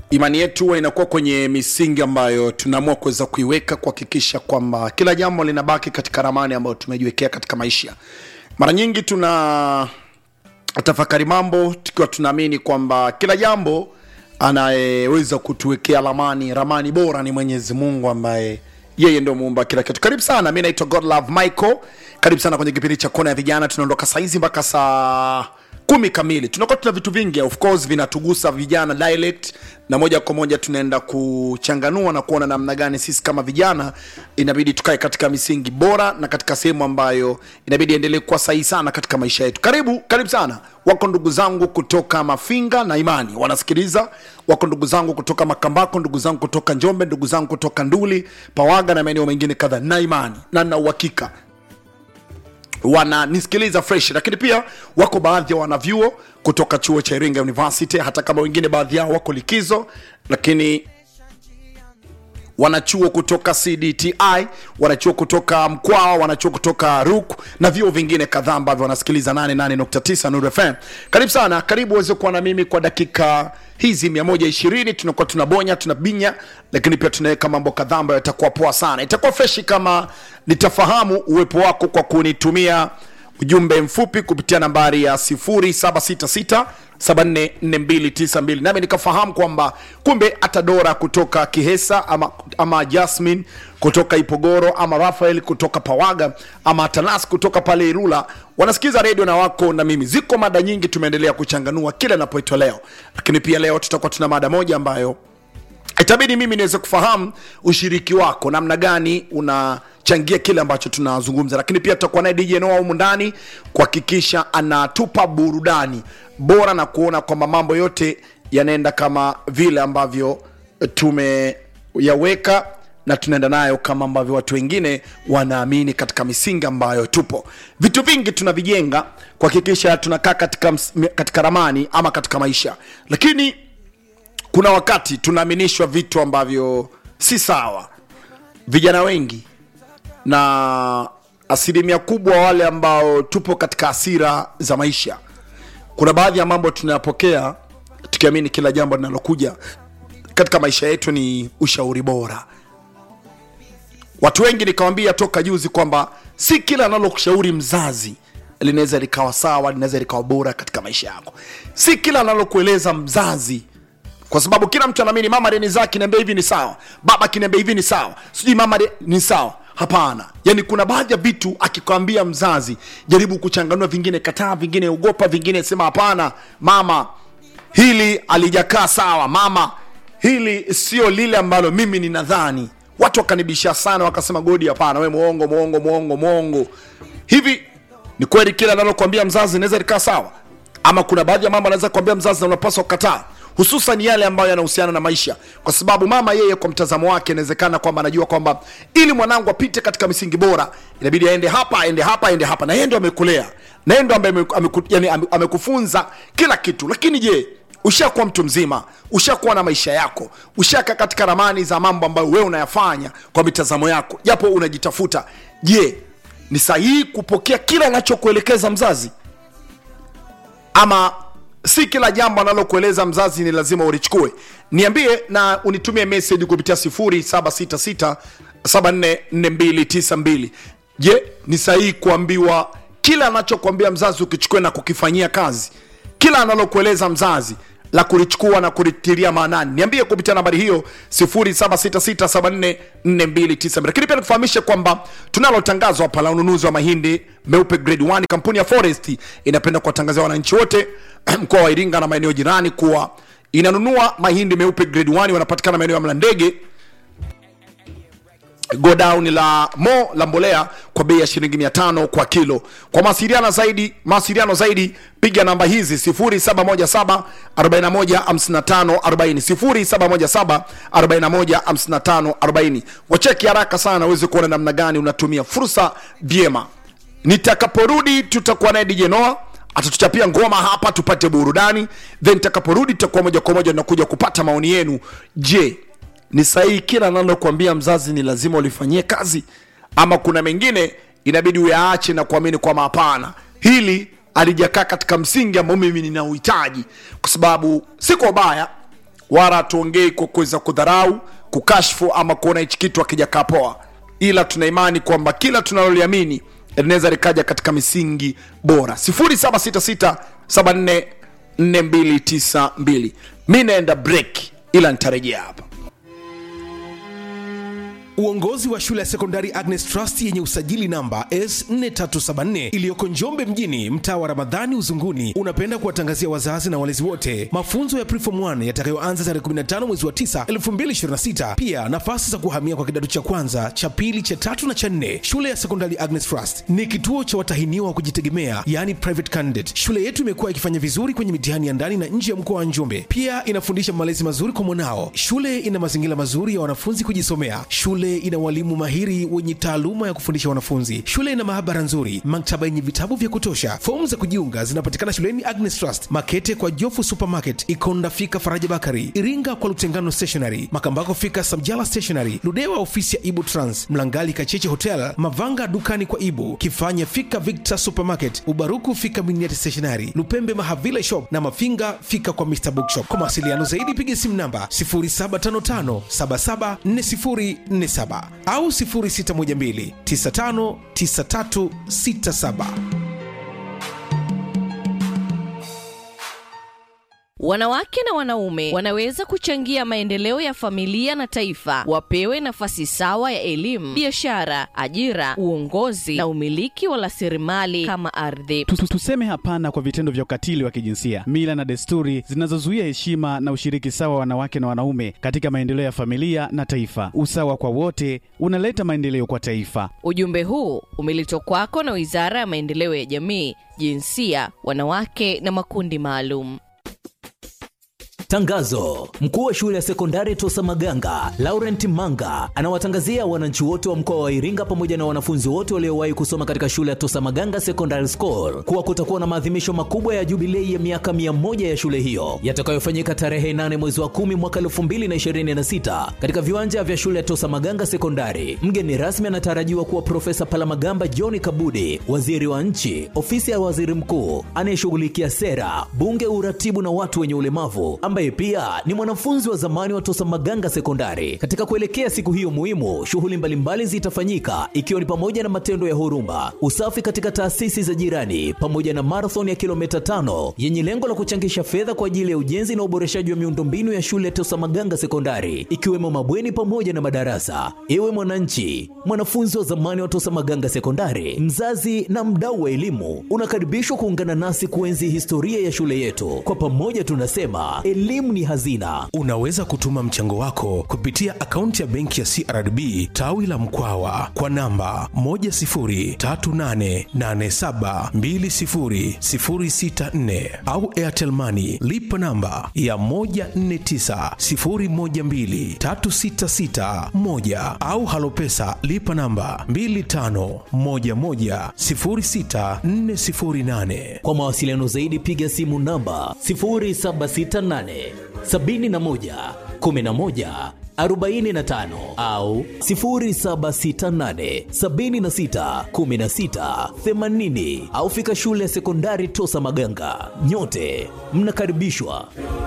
imani yetu huwa inakuwa kwenye misingi ambayo tunaamua kuweza kuiweka kuhakikisha kwamba kila jambo linabaki katika ramani ambayo tumejiwekea katika maisha mara nyingi tuna tafakari mambo tukiwa tunaamini kwamba kila jambo anayeweza kutuwekea ramani ramani bora ni mwenyezi mungu ambaye yeye ndio muumba kila kitu karibu sana mi naitwa godlove michael karibu sana kwenye kipindi cha kona ya vijana tunaondoka saizi mpaka saa kumi kamili tunakuwa tuna vitu vingi of course vinatugusa vijana dialect na moja kwa moja tunaenda kuchanganua na kuona namna gani sisi kama vijana inabidi tukae katika misingi bora na katika sehemu ambayo inabidi endelee kuwa sahihi sana katika maisha yetu karibu karibu sana wako ndugu zangu kutoka mafinga na imani wanasikiliza wako ndugu zangu kutoka makambako ndugu zangu kutoka njombe ndugu zangu kutoka nduli pawaga na maeneo mengine kadhaa na imani na na uhakika wananisikiliza fresh lakini pia wako baadhi ya wanavyuo kutoka chuo cha iringa university hata kama wengine baadhi yao wako likizo lakini wanachuo kutoka cdti wanachuo kutoka mkwaa wanachuo kutoka ruk na vyuo vingine kadhaa ambavyo wanasikiliza 88.9 Nuru fm karibu sana karibu uweze kuwa na mimi kwa dakika hizi 120 tunakuwa tunabonya tunabinya lakini pia tunaweka mambo kadhaa ambayo yatakuwa poa sana itakuwa freshi kama nitafahamu uwepo wako kwa kunitumia ujumbe mfupi kupitia nambari ya 0766 744292 nami nikafahamu kwamba kumbe hata dora kutoka kihesa ama, ama jasmin kutoka ipogoro ama rafael kutoka pawaga ama atanas kutoka pale irula wanasikiza redio na wako na mimi ziko mada nyingi tumeendelea kuchanganua kila napoitwa leo lakini pia leo tutakuwa tuna mada moja ambayo itabidi mimi niweze kufahamu ushiriki wako namna gani unachangia kile ambacho tunazungumza lakini pia tutakuwa naye dj noa humu ndani kuhakikisha anatupa burudani bora na kuona kwamba mambo yote yanaenda kama vile ambavyo tumeyaweka na tunaenda nayo kama ambavyo watu wengine wanaamini katika misingi ambayo tupo vitu vingi tunavijenga kuhakikisha tunakaa katika, ms- katika ramani ama katika maisha lakini kuna wakati tunaaminishwa vitu ambavyo si sawa vijana wengi na asilimia kubwa wale ambao tupo katika hasira za maisha kuna baadhi ya mambo tunayapokea tukiamini kila jambo linalokuja katika maisha yetu ni ushauri bora watu wengi nikawambia toka juzi kwamba si kila analokushauri mzazi linaweza likawa sawa linaweza likawa bora katika maisha yako si kila analokueleza mzazi kwa sababu kila mtu anaamini mama renizaa kiniambia hivi ni sawa baba kiniambia hivi ni sawa sijui mama de, ni sawa hapana yani kuna baadhi ya vitu akikwambia mzazi jaribu kuchanganua vingine kataa vingine ogopa vingine sema hapana mama hili alijakaa sawa mama hili sio lile ambalo mimi ninadhani watu wakanibisha sana wakasema godi hapana we mwongo mwongo mwongo mwongo hivi ni kweli kile analokuambia mzazi inaweza likaa sawa ama kuna baadhi ya mambo anaweza kuambia mzazi na unapaswa kukataa hususan yale ambayo yanahusiana na maisha kwa sababu mama yeye kwa mtazamo wake inawezekana kwamba anajua kwamba ili mwanangu apite katika misingi bora inabidi aende hapa aende hapa aende hapa na yeye ndo amekulea na yeye ndo ambaye ameku- ameku- yani ame- amekufunza kila kitu lakini je ushakuwa mtu mzima ushakuwa na maisha yako ushaka katika ramani za mambo ambayo wewe unayafanya kwa mitazamo yako japo unajitafuta je ni sahihi kupokea kila anachokuelekeza mzazi ama si kila jambo analokueleza mzazi ni lazima ulichukue niambie na unitumie message kupitia 0766744292 je ni sahihi kuambiwa kila anachokuambia mzazi ukichukue na kukifanyia kazi kila analokueleza mzazi la kulichukua na kulitilia maanani niambie kupitia nambari hiyo 0766744292 lakini pia nikufahamishe kwamba tunalo tangazo hapa la ununuzi wa mahindi meupe grade 1 kampuni ya forest inapenda kuwatangazia wananchi wote mkoa wa iringa na maeneo jirani kuwa inanunua mahindi meupe grade 1 wanapatikana maeneo ya mlandege godown la mo la mbolea kwa bei ya shilingi 500 kwa kilo kwa mawasiliano zaidi mawasiliano zaidi piga namba hizi 0717 41 55 40 0717 41 55 40 wacheki haraka sana uweze kuona namna gani unatumia fursa vyema nitakaporudi tutakuwa naye DJ Noah atatuchapia ngoma hapa tupate burudani then nitakaporudi tutakuwa moja kwa moja nakuja kupata maoni yenu je ni sahihi kila analokuambia mzazi ni lazima ulifanyie kazi ama kuna mengine inabidi uyaache na kuamini kwamba hapana hili alijakaa katika msingi ambao mimi nina uhitaji kwa sababu si kwa ubaya wala hatuongei kwa kuweza kudharau kukashfu ama kuona hichi kitu akijakaa poa ila tuna imani kwamba kila tunaloliamini linaweza likaja katika misingi bora 0766744292 mi naenda break ila nitarejea hapa Uongozi wa shule ya sekondari Agnes Trust yenye usajili namba S4374 iliyoko Njombe mjini, mtaa wa Ramadhani Uzunguni, unapenda kuwatangazia wazazi na walezi wote mafunzo ya Preform 1 yatakayoanza tarehe 15 mwezi wa 9 2026. Pia nafasi za kuhamia kwa kidato cha kwanza, cha pili, cha tatu na cha nne. Shule ya sekondari Agnes Trust ni kituo cha watahiniwa wa kujitegemea, yani private candidate. Shule yetu imekuwa ikifanya vizuri kwenye mitihani ya ndani na nje ya mkoa wa Njombe. Pia inafundisha malezi mazuri kwa mwanao. Shule ina mazingira mazuri ya wanafunzi kujisomea. Shule ina walimu mahiri wenye taaluma ya kufundisha wanafunzi. Shule ina maabara nzuri, maktaba yenye vitabu vya kutosha. Fomu za kujiunga zinapatikana shuleni Agnes Trust, Makete kwa Jofu Supermarket, Ikonda fika Faraja Bakari, Iringa kwa Lutengano Stationery, Makambako fika Samjala Stationery, Ludewa ofisi ya Ibu Trans, Mlangali Kacheche Hotel, Mavanga dukani kwa Ibu, Kifanya fika Victor Supermarket, Ubaruku fika Miniati Stationery, Lupembe Mahavile Shop na Mafinga fika kwa Mr Bookshop. Kwa mawasiliano zaidi piga simu namba 0755774047 au 0612959367. Wanawake na wanaume wanaweza kuchangia maendeleo ya familia na taifa. Wapewe nafasi sawa ya elimu, biashara, ajira, uongozi na umiliki wa rasilimali kama ardhi. Tu- tu- Tuseme hapana kwa vitendo vya ukatili wa kijinsia, mila na desturi zinazozuia heshima na ushiriki sawa wa wanawake na wanaume katika maendeleo ya familia na taifa. Usawa kwa wote unaleta maendeleo kwa taifa. Ujumbe huu umeletwa kwako na Wizara ya Maendeleo ya Jamii, Jinsia, Wanawake na Makundi Maalum. Tangazo: mkuu wa shule ya sekondari Tosa Maganga Laurent Manga anawatangazia wananchi wote wa mkoa wa Iringa pamoja na wanafunzi wote waliowahi kusoma katika shule ya Tosa Maganga Secondary School kuwa kutakuwa na maadhimisho makubwa ya jubilei ya miaka mia moja ya shule hiyo yatakayofanyika tarehe 8 mwezi wa kumi mwaka 2026 katika viwanja vya shule ya Tosa Maganga Sekondari. Mgeni rasmi anatarajiwa kuwa Profesa Palamagamba John Kabudi, waziri wa nchi, ofisi ya waziri mkuu anayeshughulikia sera, bunge, uratibu na watu wenye ulemavu ambaye pia ni mwanafunzi wa zamani wa Tosa Maganga Sekondari. Katika kuelekea siku hiyo muhimu, shughuli mbalimbali zitafanyika ikiwa ni pamoja na matendo ya huruma, usafi katika taasisi za jirani, pamoja na marathon ya kilomita tano yenye lengo la kuchangisha fedha kwa ajili ya ujenzi na uboreshaji wa miundombinu ya shule ya Tosa Maganga Sekondari, ikiwemo mabweni pamoja na madarasa. Ewe mwananchi, mwanafunzi wa zamani wa Tosa Maganga Sekondari, mzazi na mdau wa elimu, unakaribishwa kuungana nasi kuenzi historia ya shule yetu. Kwa pamoja tunasema elimu ni hazina. Unaweza kutuma mchango wako kupitia akaunti ya benki ya CRDB tawi la Mkwawa kwa namba 10388720064 au Airtel Money lipa namba ya 1490123661 au Halopesa lipa namba 25110648. Kwa mawasiliano zaidi piga simu namba 0768 71 11 45 au 0768 76 16 80 au fika shule ya sekondari Tosa Maganga. Nyote mnakaribishwa.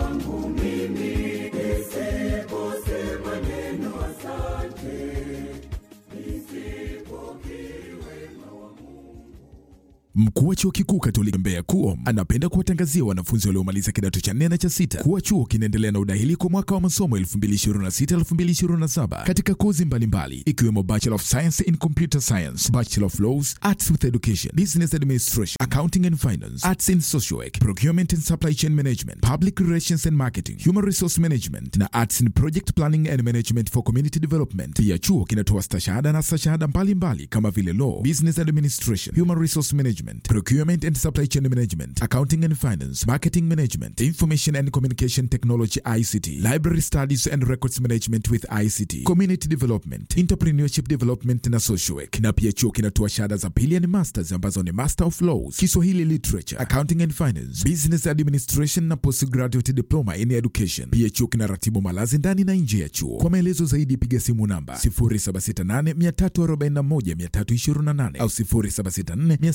Mkuu wa chuo kikuu Katoliki Mbeya KUOM anapenda kuwatangazia wanafunzi waliomaliza kidato cha nne na cha sita kuwa chuo kinaendelea na udahili kwa mwaka wa masomo 2026-2027 katika kozi mbalimbali ikiwemo Bachelor of Science in Computer Science, Bachelor of Laws, Arts with Education, Business Administration, Accounting and Finance, Arts in Social Work, Procurement and Supply Chain Management, Public Relations and Marketing, Human Resource Management na Arts in Project Planning and Management for Community Development. Pia chuo kinatoa stashahada na stashahada mbalimbali kama vile Law, Business Administration, Human Resource Management, Procurement and Supply Chain Management, Accounting and Finance, Marketing Management, Information and Communication Technology ICT, Library Studies and Records Management with ICT, Community Development, Entrepreneurship Development na Social Work. Na pia chuo kinatoa shahada za pili yani masters ambazo ni Master of Laws, Kiswahili Literature, Accounting and Finance, Business Administration na Postgraduate Diploma in Education. Pia chuo kinaratibu malazi ndani na nje ya chuo. Kwa maelezo zaidi piga simu namba 0768341328 au 076460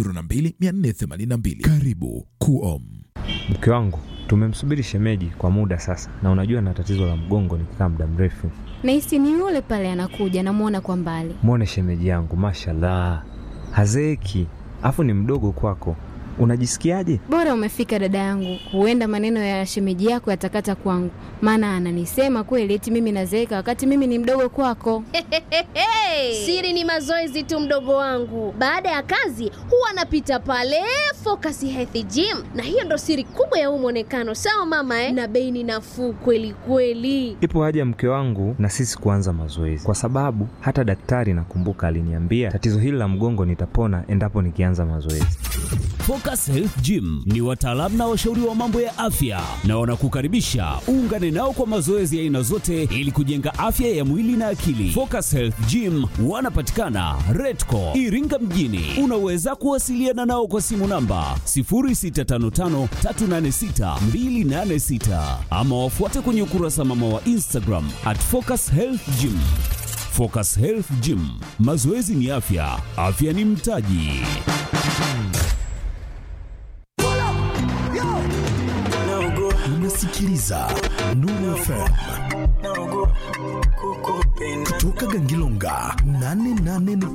0754622482. Karibu KUOM. Mke wangu tumemsubiri shemeji kwa muda sasa, na unajua na tatizo la mgongo nikikaa muda mrefu. Nahisi ni yule pale anakuja, namwona kwa mbali. Mwone shemeji yangu, mashallah, hazeeki, afu ni mdogo kwako. Unajisikiaje? Bora umefika dada yangu, huenda maneno ya shemeji yako yatakata kwangu, maana ananisema kweli eti mimi nazeeka wakati mimi ni mdogo kwako. Siri ni mazoezi tu, mdogo wangu. Baada ya kazi huwa anapita pale Focus Health Gym, na hiyo ndo siri kubwa ya huu mwonekano. Sawa mama eh? Na bei ni nafuu kweli kweli. Ipo haja mke wangu na sisi kuanza mazoezi, kwa sababu hata daktari nakumbuka aliniambia tatizo hili la mgongo nitapona endapo nikianza mazoezi. Focus Health Gym ni wataalamu na washauri wa mambo ya afya na wanakukaribisha uungane nao kwa mazoezi ya aina zote ili kujenga afya ya mwili na akili. Focus Health Gym wanapatikana Redco Iringa mjini. Unaweza kuwasiliana nao kwa simu namba 0655386286 ama wafuate kwenye ukurasa mama wa Instagram at Focus Health Gym. Focus Health Gym, mazoezi ni afya, afya ni mtaji. unasikiliza Nuru FM kutoka Gangilonga 88